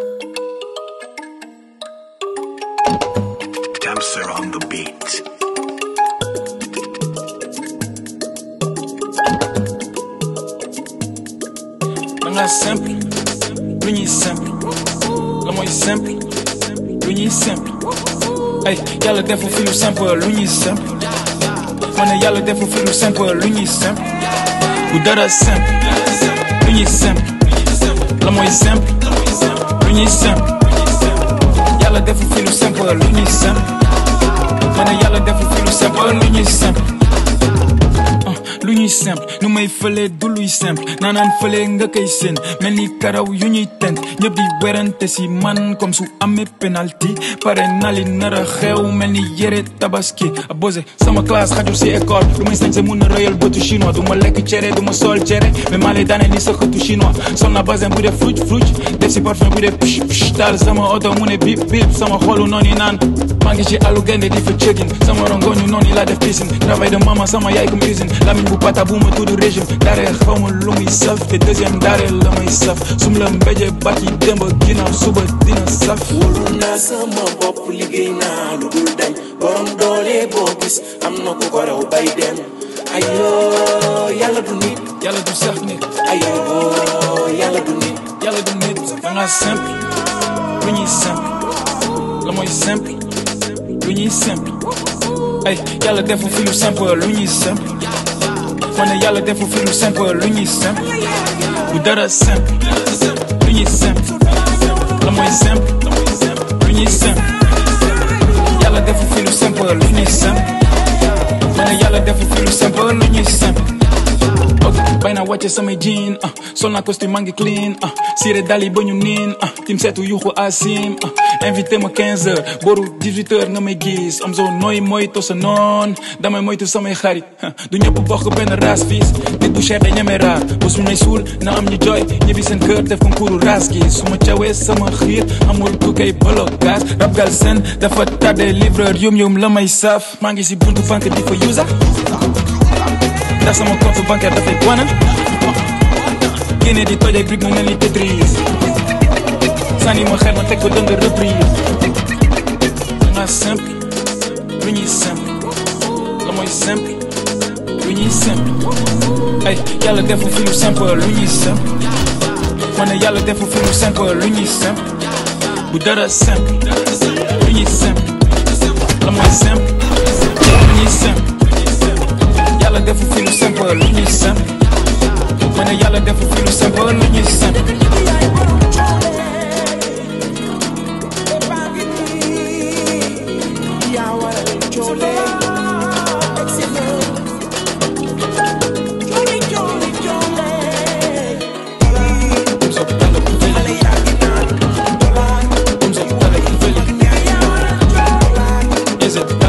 Damser on the beat. da nga simple lu ñuy simple la mooy simple lu ñuy simple ay yàlla defu fi lu simple lu ñuy simple ma ne yàlla defu fi lu simple lu ñuy simple bu dara simple lu ñuy simple la mooy simple lu ñuy simple yàlla defu fi lu simple lu ñuy simple ma ne yàlla defu fi lu simple lu ñuy simple lu ñuy simple nu may fële du luy simple naanaan fële nga koy seen mel ni karaw yu ñuy tent ñëpp di werante si man comme su amee penalty pare nali nara xew mel ni yére tabaski abosé sama classe xajul si école lu may sañse mun na rëyal bëtu chinois du ma lekk cere du ma sol cere mais maa lay daane ni sa xëtu chinois sol na basin bu def fruit fruit def si parfum bu def psh psh taal sama oto mu ne bip bip sama xolu noonu naan maa ngi ci àllu gaynde di fa cëgin sama rongoñu noonu laa def piscine travail de maman sama yaay comme usine lamiñ bu pata bu ma tudd régime daare xaw ma lu muy saf te deuxième daare la may saf sum la mbéje bàcci démb ginnaaw suba dina saf wóolu naa sama bopp liggéey naa lu dul dañ borom doole boo gis am na ku ko raw bay dem ayoo yàlla du nit yàlla du sax nit ayoo yàlla du nit yàlla du nit da nga simple lu ñuy simple la mooy simple lu ñuy simple ay yàlla defu fi lu simple lu ñuy simple ma ne yàlla defu fi lu simple lu ñuy simple bu dara simple lu ñuy simple la mooy simple lu ñuy simple yàlla defu fi lu simple lu ñuy simple ma ne yàlla defu fi lu simple lu ñuy simple ok bay naa wàcce samay jean ah sol naa costume maa ngi clean ah siré dali ba ñu niin ah tim seetu yuxu asim ah invité ma 15 heures booru 18 heures nga may gis am zo nooy moytu sa noon damay moytu samay xarit du ñëpp bokk benn race fiis nit bu cher day ñeme raar bu su may suul na am ñu jooy ñibbi seen kër def concours race gi su ma cawee sama xiir amul ku koy blocage rab gal sen dafa tardé livreur yum yum la may saf maa ngi si buntu banque di fa usa ndax sama compte bancaire dafay wana génne di toj ay briques mu mel ni Tetris sànni ma xel ma teg ko dënd reprise danga simple lu ñuy simple la mooy simple lu ñuy simple ay yàlla defu fi lu simple lu ñuy simple ma ne yàlla defu fi lu simple lu ñuy simple bu dara simple lu ñuy simple la mooy simple lu ñuy simple yàlla defu fi lu simple lu ñuy simple ma ne yàlla defu fi lu simple lu ñuy simple Is it